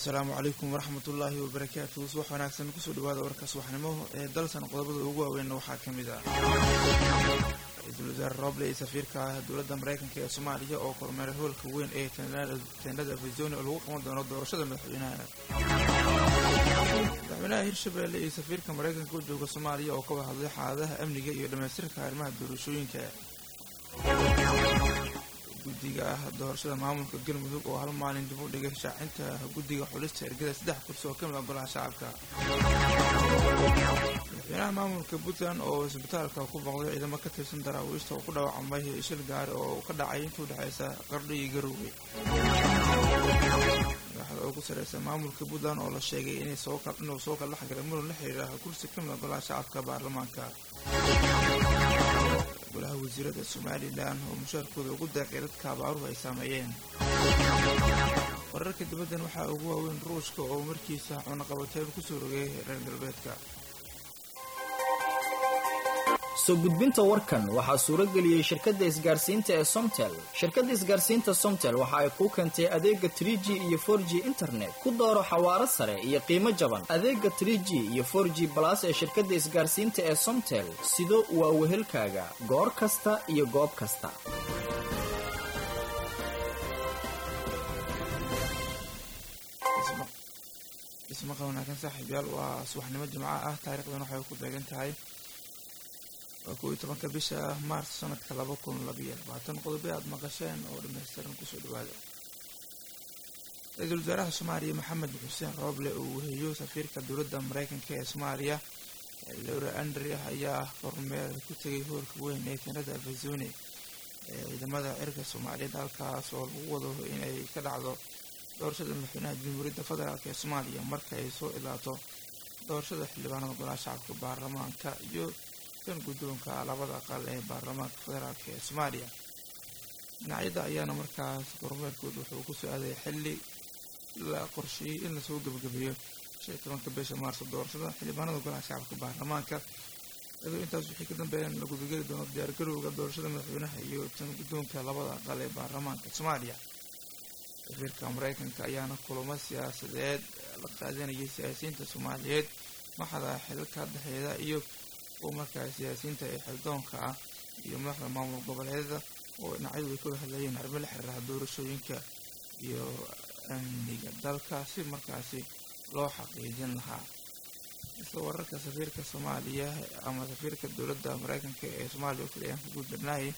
asalaamu calaykum waraxmatullaahi wabarakaatu subax wanaagsan kusoo dhawaada warka subaxnimo ee dalsan qodobada ugu waaweynna waxaa ka mid ah ra-iisul wasaare roble iyo safiirka dowladda maraykanka ee soomaaliya oo kormeeray hoolka weyn ee teendhada arizona oo lagu qaban doono doorashada madaxweynaha madaxweynaha hirshabelle iyo safiirka maraykanka u jooga soomaaliya oo ka wada hadlay xaaladaha amniga iyo dhammaystirka arrimaha doorashooyinka guddiga ah doorashada maamulka galmudug oo hal maalin dib u dhigay shaacinta guddiga xulista ergada saddex kursi oo ka mid ah golaha shacabka madaxweynaha maamulka puntland oo isbitaalka ku booqday ciidamo ka tirsan daraawiishta oo ku dhaawacmay shil gaari oo ka dhacay inta udhexaysa qardho iyo garowge madaxda ugu sareysa maamulka puntland oo la sheegay inuu soo kala dhexgalay muran la xiriira kursi ka mid ah golaha shacabka baarlamaanka golaha wasiirada somalilan oo mushaarkooda ugu deeqay dadka abaaruhu ay saameeyeen wararka dibaddan waxaa ugu waaweyn ruushka oo markiisa cunaqabateyn kusoo rogay reer galbeedka soo gudbinta warkan waxaa suuro geliyey shirkadda isgaarsiinta ee somtel shirkadda isgaarsiinta somtel waxa ay kuu keentay adeega tr g iyo for g internet ku dooro xawaaro sare iyo qiimo jaban adeega tr g iyo for g balas ee shirkadda isgaarsiinta ee somtel sido waa wehelkaaga goor kasta iyo goob kasta ismaqa wanaagsan saaxiibyaal waa subaxnimo jimco ah taarikhdan waxay ku beegan tahay waa kow iyo tobanka bisha maars sanadka laba kun labayo labaatan qodobe aada maqasheen oo dhamaystiran kusoo dhawaada ra-iisul wasaaraha soomaaliya maxamed xuseen rooble uu weheeyo safiirka dowladda maraykanka ee soomaaliya lowra andre ayaa kormeer ku tegay hoolka weyn ee keenada arizone ee ciidamada cirka soomaaliyeed halkaas oo lagu wado inay ka dhacdo doorashada madaxweynaha jamhuuriyadda federaalk ee soomaaliya marka ay soo ilaato doorashada xildhibaanada golaha shacabka baarlamaanka iyo kan guddoonka labada aqal ee baarlamaanka federaalk ee soomaaliya dhinacyada ayaana markaas kormeerkood wuxuu ku soo aaday xilli la qorsheeyey in lasoo gebagabeeyo shan iyo tobanka bisha maarso doorashada xildhibaanada golaha shacabka baarlamaanka iyadoo intaas wixii ka dambeeyaan la gudageli doono diyaargarowga doorashada madaxweynaha iyo tan guddoonka labada aqal ee baarlamaanka soomaaliya safiirka maraykanka ayaana kulamo siyaasadeed la qaadanayay siyaasiyiinta soomaaliyeed maxada xilka dhexeeda iyo kuwa markaa siyaasiyiinta ee xildoonka ah iyo madaxda maamul goboleedyada oo dhinacyadu ay ka hadlayeen arrimo la xiriiraha doorashooyinka iyo amniga dalka si markaasi loo xaqiijin lahaa isla wararka safiirka soomaaliya ama safiirka dowladda maraykanka ee soomaaliya oo kaliya aan ku guuldarnaayay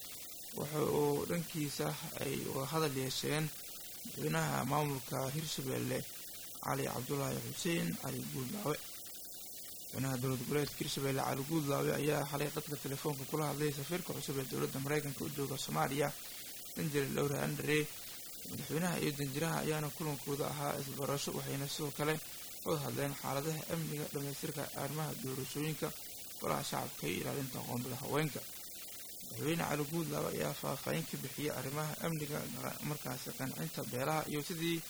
waxa uu dhankiisa ay hadal yeesheen madaxweynaha maamulka hirshabelle cali cabdulaahi xuseen cali guuldaawe madaxweynaha dowlad goboleedka hirshabelle cali guuldaawe ayaa xalay qadka telefoonka kula hadlay safiirka cusub ee dowladda maraykanka u jooga soomaaliya danjere lowra andre madaxweynaha iyo danjiraha ayaana kulankooda ahaa isbarasho waxayna sidoo kale wada hadleen xaaladaha amniga dhammaystirka arrimaha doorashooyinka golaha shacabka iyo ilaalinta qoondada haweenka madaxweyne cali guudlaabe ayaa faahfaahin ka bixiyay arrimaha amniga markaasi qancinta beelaha iyo sidii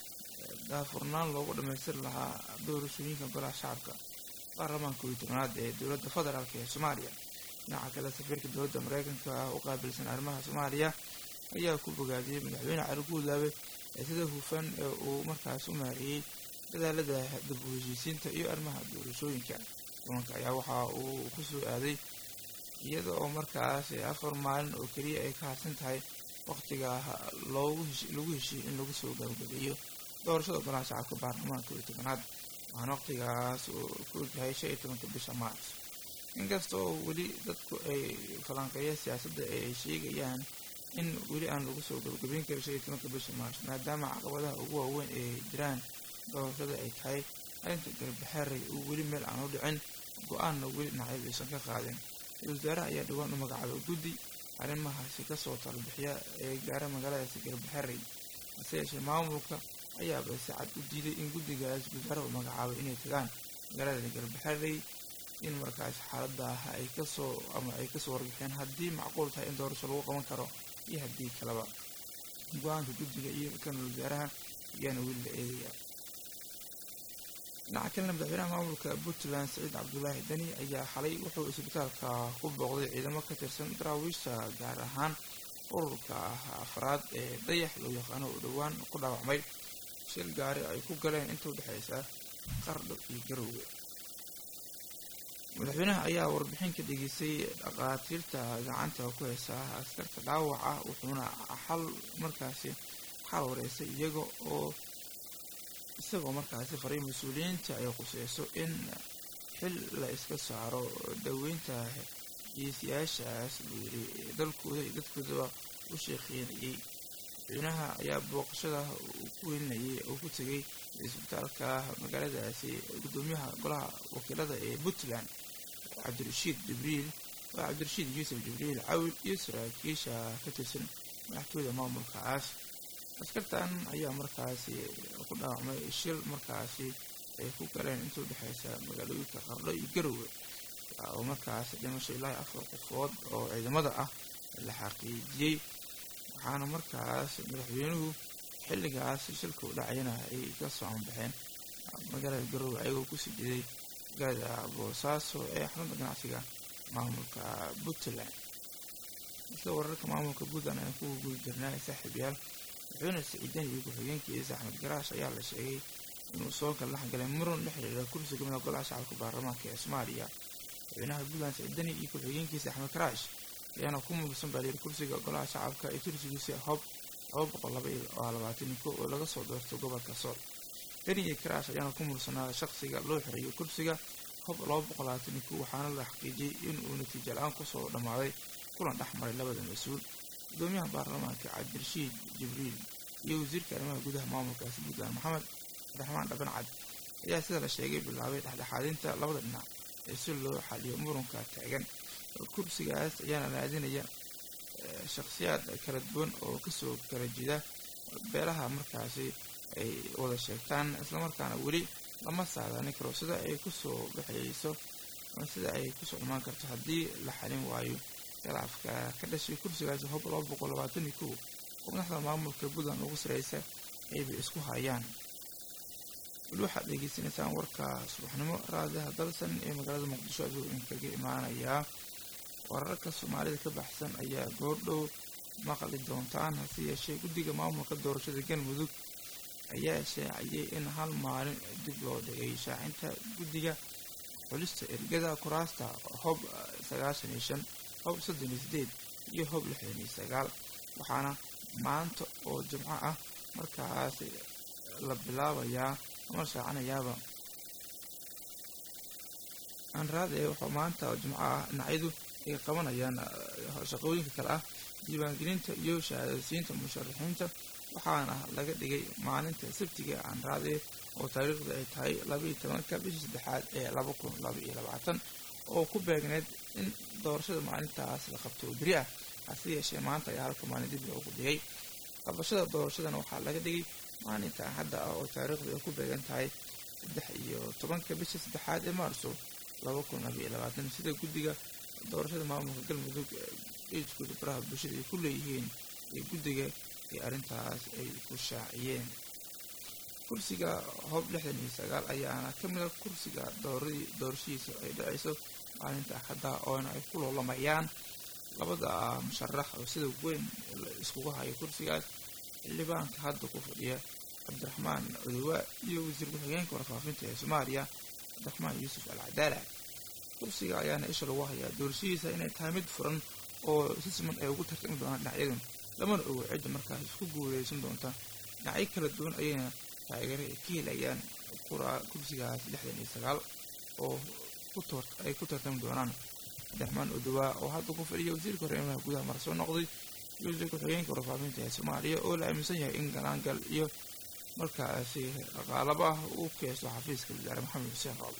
daafurnaan loogu dhammaystiri lahaa doorashooyinka golaha shacabka baarlamaanka iyo tobanaad ee dowladda federaalk ee soomaaliya dhinaca kale safiirka dowladda maraykanka u qaabilsan arrimaha soomaaliya ayaa ku bogaadiyey madaxweyne cali guudlaabe ee sida hufan ee uu markaas u maariyey dadaalada dib u heshiisiinta iyo arrimaha doorashooyinka kulanka ayaa waxa uu ku soo aaday iyada oo markaas afar maalin oo keliya ay ka hadsan tahay wakhtiga loogu lagu heshiiyey in lagu soo gabagabeeyo doorashada golaha shacabka baarlamaanka iyo tobanaad waxaana wakhtigaas uu ku ogyahay shan iyo tobanka bisha maars inkasta oo weli dadku ay falanqeeya siyaasadda ee ay sheegayaan in weli aan lagu soo gabagabeyn karin shan iyo tobanka bisha maars maadaama caqabadaha ugu waaweyn ee jiraan doorashada ay tahay arrinta garbaxaaray uu weli meel aan u dhicin go-aanna weli dhinacyadu aysan ka qaadin ra-isul wasaaraha ayaa dhowaan u magacaabay guddi arrimahaasi kasoo talbixiya ee gaara magaaladaasi garbaxaray hase yeeshee maamulka ayaaba si cad u diiday in guddigaas wasaaraha u magacaabay inay tagaan magaalada garbaxaray in markaas xaaladda ah ay kasoo ama ay kasoo warbixeen haddii macquul tahay in doorasho lagu qaban karo iyo haddii kaleba go-aanka guddiga iyo kan wasaaraha ayaana weli la eegayaa dhinaca kalena madaxweynaha maamulka puntland saciid cabdulaahi dani ayaa xalay wuxuu isbitaalka ku booqday ciidamo ka tirsan daraawiisha gaar ahaan ururka afraad ee dayax loo yaqaano oo dhowaan ku dhaawacmay shil gaari ay ku galeen inta u dhexaysa qardho iyo garowga madaxweynaha ayaa warbixin ka dhegeystay dhaqaatiirta gacanta ku haysa askarta dhaawaca wuxuuna xal markaasi xal wareysay iyaga oo isagoo markaasi faray mas-uuliyiinta ay quseyso in xil la iska saaro dhoweynta geesiyaashaas buu yidhi dalkooda iyo dadkoodaba u sheekeynayay madaxweynaha ayaa booqashada uu ku welinayay oo ku tegay isbitaalka magaaladaasi guddoomiyaha golaha wakiilada ee puntland cabdirashiid jibriil waa cabdirashiid yuusuf jibriil cawil iyo saraakiisha ka tirsan madaxtooyda maamulkaas askartan ayaa markaasi ku dhaawacmay shil markaasi ay ku galeen inta u dhexaysa magaalooyinka qardho iyo garowe oo markaasi dhimasho ilaa afar qofood oo ciidamada ah la xaqiijiyey waxaana markaas madaxweynuhu xilligaas shilka u dhacayana ay ka soo anbaxeen magaalada garowe ayagoo kusii jiday magaalada boosaaso ee xarunta ganacsiga maamulka puntland isla wararka maamulka puntland ayaan ku guda jirnaa saaxiibayaal madaxweyne siciidan iyo ku-xigeenkiisa axmed garaash ayaa la sheegay inuu soo gallax galay muran la xiriira kursiga kamida golaha shacabka baarlamaanka ee soomaaliya madaxweynaha puntland siciidani iyo ku-xigeenkiisa axmed garaash ayaana ku muudsan baa layiri kursiga golaha shacabka ee tursigiisa hob laba boqol laba iyo labaatan ko oo laga soo doorto gobolka sool deni iyo karaash ayaana ku muudsanaa shaqsiga loo xirayo kursiga hob laba boqol labaatan ko waxaana la xaqiijiyey in uu natiijo la-aan kusoo dhammaaday kulan dhex maray labada mas-uul gudoomiyaha baarlamaanka cabdirashiid jibriil iyo wasiirka arrimaha gudaha maamulkaasi puntland maxamed abdiraxmaan dhaban cad ayaa sida la sheegay bilaabay dhexdhexaadinta labada dhinac ee si loo xaliyo muranka taagan kursigaas ayaana raadinaya shakhsiyaad kala duwan oo kasoo kala jida beelaha markaasi ay wada sheegtaan islamarkaana weli lama saadaanin karo sida ay kusoo baxayso sida ay kusoo dhamaan karto haddii la xalin waayo khilaafka ka dhashay kursigaasi hob laba boqol labaatan iyo kow oo madaxda maamulka puntland ugu sareysa aybay isku hayaan weli waxaad dhegeysanaysaan warka subaxnimo raadiyaha dalsan ee magaalada muqdisho ayuu inkaga imaanayaa wararka soomaalida ka baxsan ayaa goordhow maqli doontaan hase yeeshee guddiga maamulka doorashada galmudug ayaa shaaciyey in hal maalin dib loo dhigay shaacinta guddiga xulista ergada kuraasta hob sagaashan iyo shan hob soddon iyo sideed iyo hob lixdan iyo sagaal waxaana maanta oo jimco ah markaas la bilaabayaa ama shaacinayaaba anraade waxaa maanta oo jimco ah dhinacyadu ay qabanayaan shaqooyinka kale ah diiwaangelinta iyo shahaadasiinta musharaxiinta waxaana laga dhigay maalinta sabtiga anraade oo taariikhda ay tahay labaiyo tobanka bishii saddexaad ee laba kun laba iyo labaatan oo ku beegneyd in doorashada maalintaas la qabto oo beri ah hase yeeshee maanta ayaa halka maalin dib loogu dhigay qabashada doorashadana waxaa laga dhigay maalinta hadda ah oo taariikhdu ay ku beegan tahay saddex iyo tobanka bisha saddexaad ee maarso laba kun laba iyo labaatan sida guddiga doorashada maamulka galmudug eedkooda baraha bulshada ay ku leeyihiin ee guddiga ee arrintaas ay ku shaaciyeen kursiga hoob lixdan iyo sagaal ayaana ka mid a kursiga dooradii doorashadiisa ay dhacayso maalinta axadda oona ay ku loolamayaan labada musharax oo sida weyn iskugu hayo kursigaas xildhibaanka hadda ku fadhiya cabdiraxmaan odowa iyo wasiir ku-xigeenka warfaafinta ee soomaaliya cabdiraxmaan yuusuf al cadaala kursiga ayaana isha lagu hayaa doorashadiisa inay tahay mid furan oo si siman ay ugu tartami doonaan dhinacyadun lamana ogo cidda markaas isku guuleysan doonta dhinacyo kala duwan ayayna taageero ay ka helayaan kursigaas lixdan iyo sagaal oo ay ku tartami doonaan cabdiraxmaan odowa oo hadda ku fadhiya wasiirka horeemaha gudaha mara soo noqday iyo wasiir ku-xigeenka warfaafinta ee soomaaliya oo la aaminsan yahay in galaangal iyo markaasi dhaqaalaba ah uu keesto xafiiska wasaare maxamed xuseen roob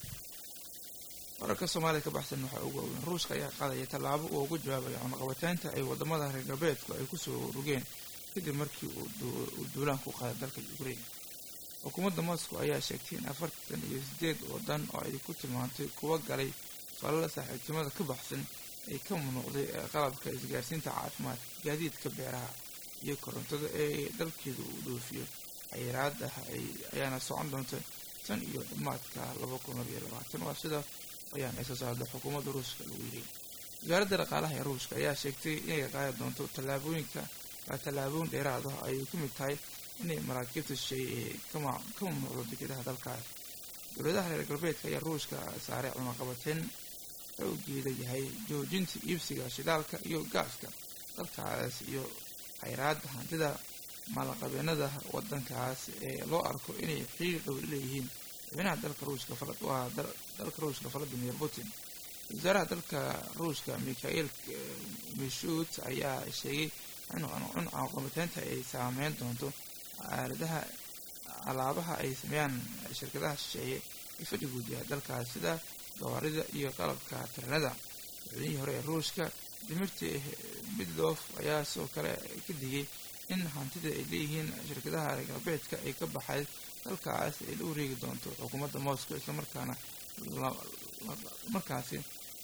wararka soomaalida ka baxsan waxaa ugu waaweyn ruushka ayaa qaadaya tallaabo uu uga jawaabayo cunaqabateynta ay wadamada reer galbeedku ay kusoo rogeen kadib markii uu duulaan ku qaaday dalka ukraine xukuumadda moscow ayaa sheegtay in afartan iyo sideed wadan oo ay ku tilmaantay kuwa galay falala saaxiibtinimada ka baxsan ay ka munuuqday qalabka isgaarsiinta caafimaadka gaadiidka beeraha iyo korontada ee dalkeedu uu dhoofiyo xayiraada ayaana socon doonta tan iyo dhammaadka laba kun labayo labaatan waa sida ayaan ay soo saarda xukuumadda ruushka lagu yiri wasaaradda dhaqaalaha ee ruushka ayaa sheegtay inay qaadi doonto tallaabooyinka tallaabooyin dheeraad ah ay ku mid tahay inay maraakiibta shisheeye kama ka mamnuucdo dekedaha dalkaas dowladaha reer galbeedka ayaa ruushka saaray cunaqabateen xoogeeda yahay joojinta iibsiga shidaalka iyo gaaska dalkaas iyo khayraadda hantida maalqabeenada wadankaas ee loo arko inay xiir dhow leeyihiin madaxweynaha dalka ruushka waa dalka ruushka valadimir putin wasaaraha dalka ruushka mikhail mishut ayaa sheegay in cunaqabateynta ay saameyn doonto aaladaha alaabaha ay sameeyaan shirkadaha shisheeye ee fadhigood yahay dalkaas sida gawaarida iyo qalabka taranada madaxweynihii hore ee ruushka dimirti midlof ayaa sidoo kale ka digay in hantida ay leeyihiin shirkadaha reer galbeedka ay ka baxay dalkaas ay la wareegi doonto xukuumadda moscow islamarkaana markaasi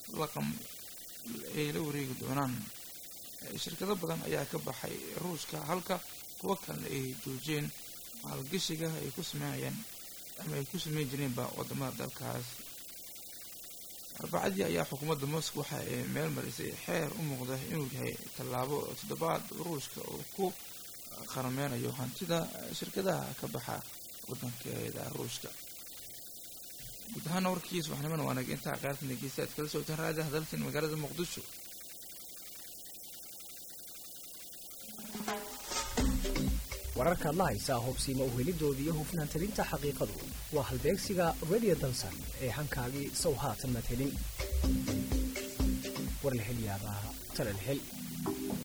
ay la wareegi doonaan shirkado badan ayaa ka baxay ruushka halka kuwo kalena ay joojiyeen maalgashiga ay ku sameynayaan ama ay ku sameyn jireenba wadamada dalkaas arbacadii ayaa xukuumadda moscow waxa ay meel marisay xeer u muuqda inuu yahay tallaabo toddobaad ruushka uu ku qarameynayo hantida shirkadaha ka baxa wadankeeda ruushka guud ahaana warkiis waxnimana waanag intaa qaartan dhegeysta aad kala socoteen raadi hadalkan magaalada muqdisho wararkaad la haysaa hobsiima uhelidooda iyo hufnaan talinta xaqiiqadu waa halbeegsiga radio dansan ee hankaagii sow haatan madhelin war la hel yaabaa talal hel